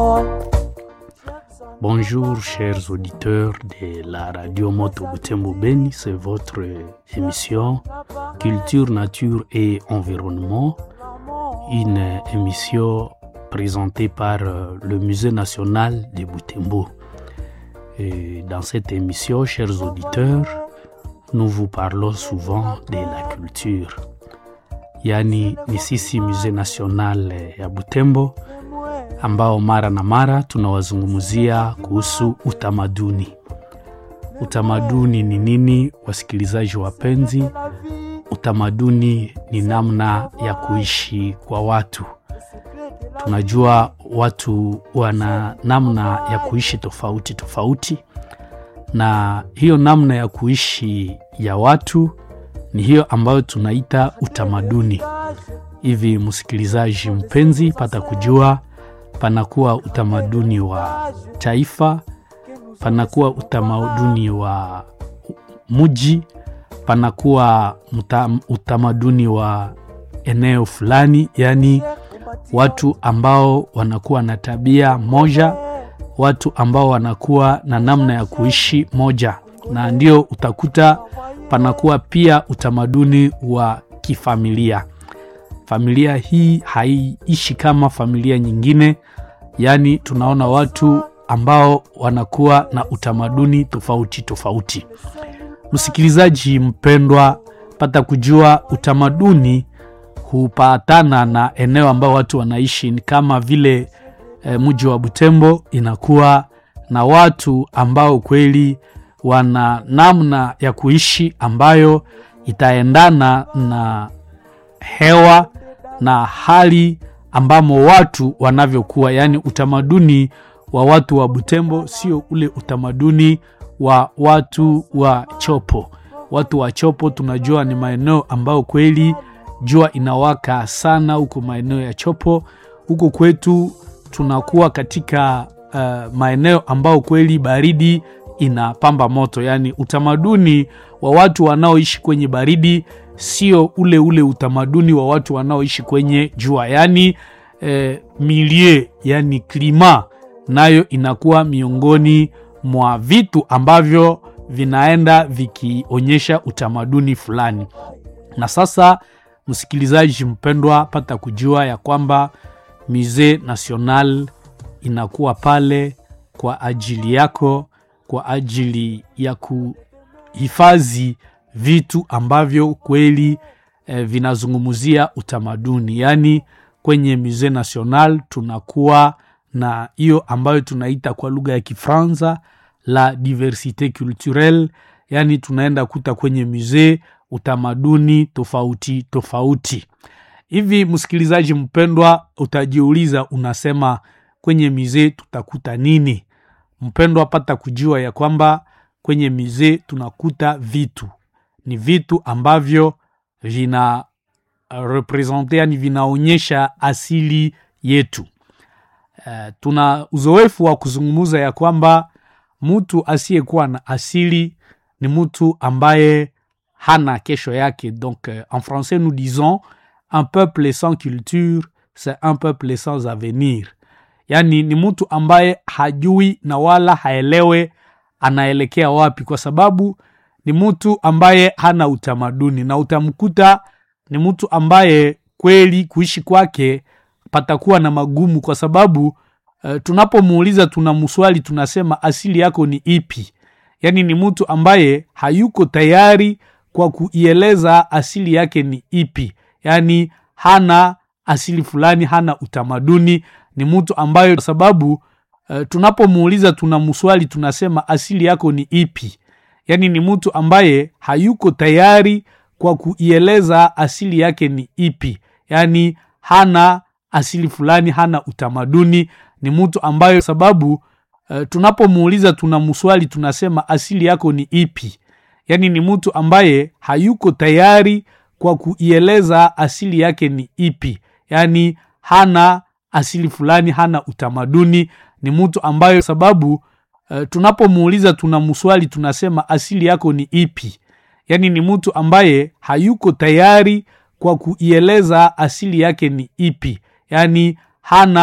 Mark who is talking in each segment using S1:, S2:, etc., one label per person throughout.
S1: Bonjour chers auditeurs de la radio Moto Butembo Beni, c'est votre émission Culture, Nature et Environnement, une émission présentée par le Musée national de Butembo. Et dans cette émission, chers auditeurs, nous vous parlons souvent de la culture. Yaani ni sisi Musée national ya Butembo ambao mara na mara tunawazungumzia kuhusu utamaduni. Utamaduni ni nini, wasikilizaji wapenzi? Utamaduni ni namna ya kuishi kwa watu. Tunajua watu wana namna ya kuishi tofauti tofauti, na hiyo namna ya kuishi ya watu ni hiyo ambayo tunaita utamaduni. Hivi msikilizaji mpenzi, pata kujua panakuwa utamaduni wa taifa, panakuwa utamaduni wa mji, panakuwa utamaduni wa eneo fulani, yaani watu ambao wanakuwa na tabia moja, watu ambao wanakuwa na namna ya kuishi moja, na ndio utakuta panakuwa pia utamaduni wa kifamilia. Familia hii haiishi kama familia nyingine, yaani tunaona watu ambao wanakuwa na utamaduni tofauti tofauti. Msikilizaji mpendwa, pata kujua utamaduni hupatana na eneo ambao watu wanaishi, ni kama vile e, mji wa Butembo inakuwa na watu ambao kweli wana namna ya kuishi ambayo itaendana na hewa na hali ambamo watu wanavyokuwa, yaani utamaduni wa watu wa Butembo sio ule utamaduni wa watu wa Chopo. Watu wa Chopo tunajua ni maeneo ambayo kweli jua inawaka sana huko maeneo ya Chopo. Huko kwetu tunakuwa katika uh, maeneo ambao kweli baridi inapamba moto, yaani utamaduni wa watu wanaoishi kwenye baridi sio ule ule utamaduni wa watu wanaoishi kwenye jua, yaani eh, milie, yani klima nayo inakuwa miongoni mwa vitu ambavyo vinaenda vikionyesha utamaduni fulani. Na sasa, msikilizaji mpendwa, pata kujua ya kwamba Musee National inakuwa pale kwa ajili yako, kwa ajili ya kuhifadhi vitu ambavyo kweli eh, vinazungumzia utamaduni. Yaani kwenye Musee National tunakuwa na hiyo ambayo tunaita kwa lugha ya Kifaransa la diversite culturelle, yaani tunaenda kuta kwenye musee utamaduni tofauti tofauti. Hivi msikilizaji mpendwa, utajiuliza unasema, kwenye musee tutakuta nini? Mpendwa, pata kujua ya kwamba kwenye musee tunakuta vitu ni vitu ambavyo vina represente, yani vinaonyesha asili yetu. Uh, tuna uzoefu wa kuzungumza ya kwamba mtu asiyekuwa na asili ni mtu ambaye hana kesho yake. Donc uh, en français nous disons un peuple sans culture c'est un peuple sans avenir, yani ni mtu ambaye hajui na wala haelewe anaelekea wapi, kwa sababu ni mtu ambaye hana utamaduni, na utamkuta ni mtu ambaye kweli kuishi kwake patakuwa na magumu, kwa sababu uh, tunapomuuliza tuna mswali tunasema asili yako ni ipi? Yaani ni mtu ambaye hayuko tayari kwa kuieleza asili yake ni ipi, yaani hana asili fulani, hana utamaduni. Ni mtu ambaye kwa sababu uh, tunapomuuliza tuna mswali tunasema asili yako ni ipi yaani ni mtu ambaye hayuko tayari kwa kuieleza asili yake ni ipi, yaani hana asili fulani, hana utamaduni. Ni mtu ambaye sababu uh, tunapomuuliza tuna mswali tunasema asili yako ni ipi, yaani ni mtu ambaye hayuko tayari kwa kuieleza asili yake ni ipi, yaani hana asili fulani, hana utamaduni. Ni mtu ambaye sababu Uh, tunapomuuliza tuna mswali tunasema asili yako ni ipi, yaani ni mtu ambaye hayuko tayari kwa kuieleza asili yake ni ipi, yaani hana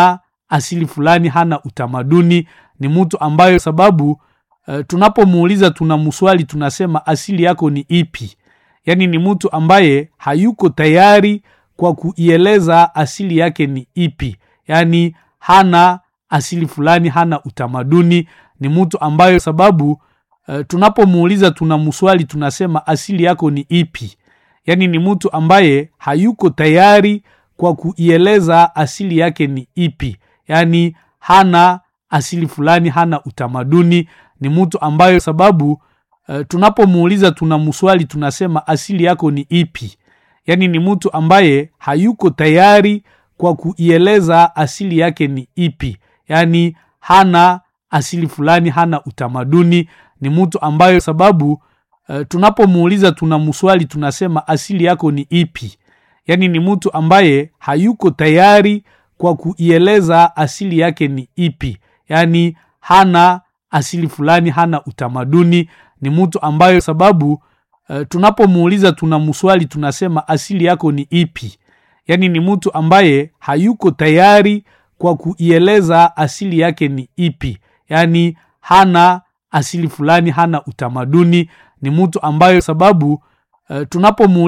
S1: asili fulani hana utamaduni ni mtu ambayo sababu uh, tunapomuuliza tunamswali tunasema asili yako ni ipi yaani ni mtu ambaye hayuko tayari kwa kuieleza asili yake ni ipi yaani hana asili fulani hana utamaduni ni mtu ambayo sababu uh, tunapomuuliza tunamswali tunasema asili yako ni ipi yaani ni mtu ambaye hayuko tayari kwa kuieleza asili yake ni ipi yaani hana asili fulani hana utamaduni ni mtu ambayo sababu uh, tunapomuuliza tunamswali tunasema asili yako ni ipi yaani ni mtu ambaye hayuko tayari kwa kuieleza asili yake ni ipi yaani hana asili fulani hana utamaduni ni mtu ambayo sababu uh, tunapomuuliza tunamswali tunasema asili yako ni ipi yaani ni mtu ambaye hayuko tayari kwa kuieleza asili yake ni ipi yaani hana asili fulani hana utamaduni ni mtu ambayo sababu uh, tunapomuuliza tunamswali tunasema asili yako ni ipi yaani ni mtu ambaye hayuko tayari kwa kuieleza asili yake ni ipi yaani hana asili fulani hana utamaduni ni mtu ambayo sababu uh, tunapomuuliza